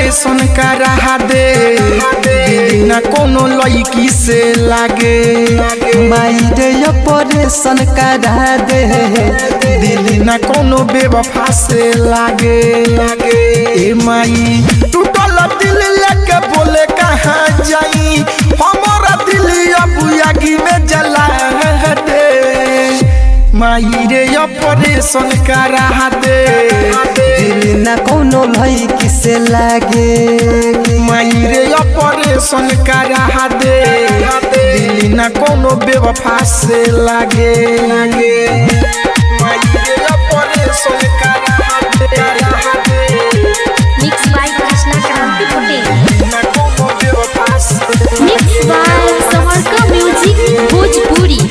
operation करा दे दिल न कोनो लड़की से लागे माई रे ऑपरेशन करा दे दिल न कोनो बेवफा से लागे ए माई टूटल दिल लेके बोले कहाँ जाई हमारा दिल अब आगी में जला दे माई रे ऑपरेशन करा दे दिल ना कोनो लड़की से लागे माई रे ऑपरेशन करा दे दिल न कोनो बेवफा से लागे माई रे ऑपरेशन करा दे मिक्स बाय कृष्णा क्रांति पटेल न कोनो बेवफा से mix by Samarka music Bhojpuri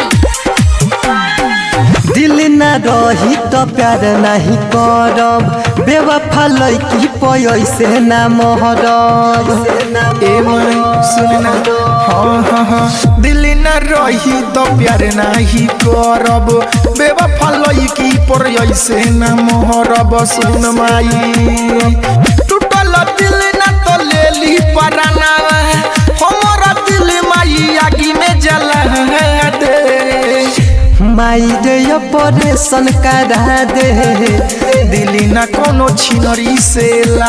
दिल ना रही तो प्यार नहीं करब बेवफा लड़की पैसे ना मोहरब ए मन सुनना हाँ हाँ हाँ दिल न रही तो प्यार नहीं करब बेवफा लड़की पर ऐसे न मोहरब सुन माई टूटल दिल न तो ले ली पराना हमारा दिल माई आगी में जला दे माई रे ऑपरेशन करा दे दिल न कोनो छिनरी से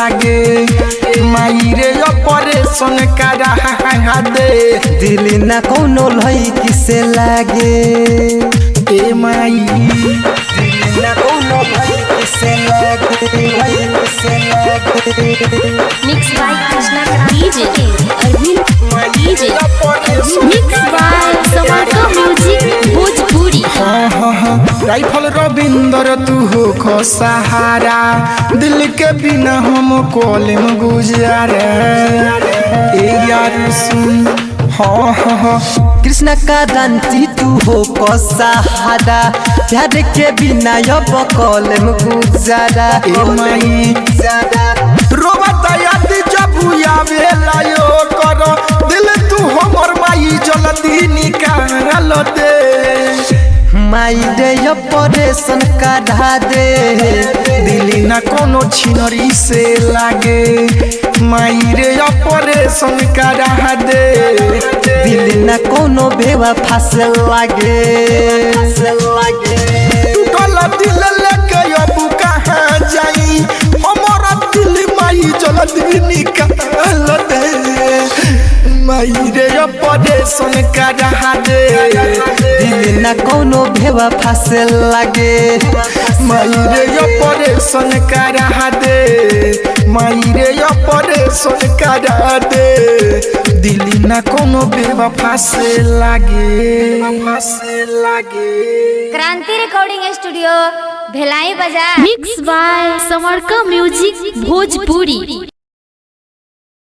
लागे माई रे ऑपरेशन करा दे दिल ना कोनो लड़की से लागे ए माई दिल ना कोनो लड़की से लागे लड़की से लागे mix by Krishna Kranti Arvind DJ mix by Samarka music Bhojpuri हाँ हाँ हाँ राइफल रविंदर तू हो खो सहारा दिल के बिना हम कॉलेम गुजारे ए यार सुन हाँ हाँ हाँ कृष्ण का दांती तू हो सहारा प्यार के बिना अब कॉलेम गुजारा ए माई रोबत याद जब आवेला यो करो दिल तू हमर माई जल्दी निकाल दे माई रे ऑपरेशन करा दे दिल न कोनो छिनरी से लागे माई रे ऑपरेशन करा दे दिल न कोनो बेवफा से लागे से लागे टूटल दिल लेके अब कहाँ जाई हमारा दिल माई जल्दी निकाल दे माई रे ऑपरेशन करा दे दिल न कोनो बेवफा से लागे माई रे ऑपरेशन करा दे माई रे ऑपरेशन करा दे दिल न कोनो बेवफा से लागे से लागे क्रांति रिकॉर्डिंग स्टूडियो भेलाई बाजार mix by Samarka music Bhojpuri